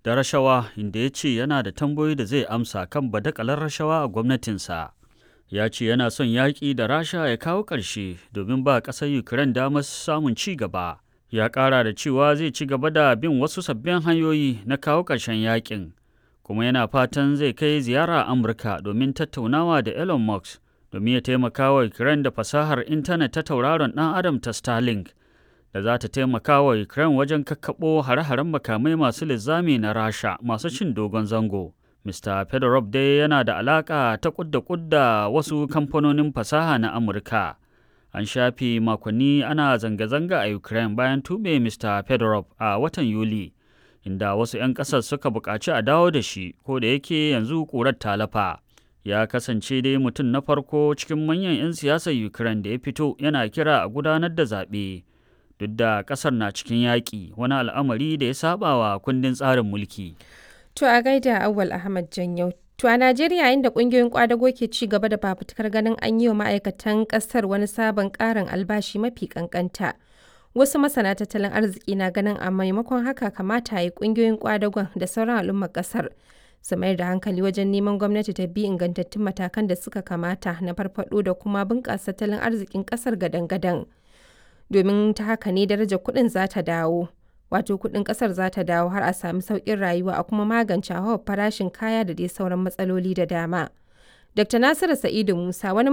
da rashawa inda ya ce yana da tambayoyi da zai amsa kan badakalar rashawa a gwamnatinsa. Ya ce yana son yaƙi da Rasha ya kawo ƙarshe domin ba ƙasar Ukraine damar samun ci gaba. Ya ƙara da cewa zai ci gaba da bin wasu sabbin hanyoyi na kawo ƙarshen yaƙin. Kuma yana fatan zai kai ziyara Amurka domin tattaunawa da Elon Musk domin ya taimaka wa Ukraine da fasahar intanet ta tauraron ɗan Adam ta Starlink. da za ta taimaka wa Ukraine wajen kakkaɓo hare-haren makamai masu linzami na Rasha masu cin dogon zango. Mr. Fedorov dai yana da alaƙa ta kudda kudda wasu kamfanonin fasaha na Amurka. An shafe makonni ana zanga-zanga a Ukraine bayan tube Mr. Fedorov a watan Yuli, inda wasu 'yan ƙasar suka buƙaci a dawo da shi, ko da yake yanzu ƙurar talafa. Ya kasance dai mutum na farko cikin manyan 'yan siyasar Ukraine da ya fito yana kira a gudanar da zaɓe. duk da kasar na cikin yaƙi wani al'amari da ya saba wa kundin tsarin mulki. To a gaida Awal Ahmad Janyau. To a Najeriya inda ƙungiyoyin kwadago ke ci gaba da fafutukar ganin an yi wa ma'aikatan ƙasar wani sabon ƙarin albashi mafi ƙanƙanta. Wasu masana tattalin arziki na ganin a maimakon haka kamata yi ƙungiyoyin kwadagon da sauran al'ummar ƙasar su mayar da hankali wajen neman gwamnati ta bi ingantattun matakan da suka kamata na farfaɗo da kuma bunƙasa tattalin arzikin ƙasar gadan-gadan. domin ta haka ne darajar kuɗin za ta dawo wato kuɗin ƙasar za ta dawo har a sami sauƙin rayuwa a kuma magance hawa farashin kaya da dai sauran matsaloli da dama. Dr. Nasiru Sa'idu Musa wani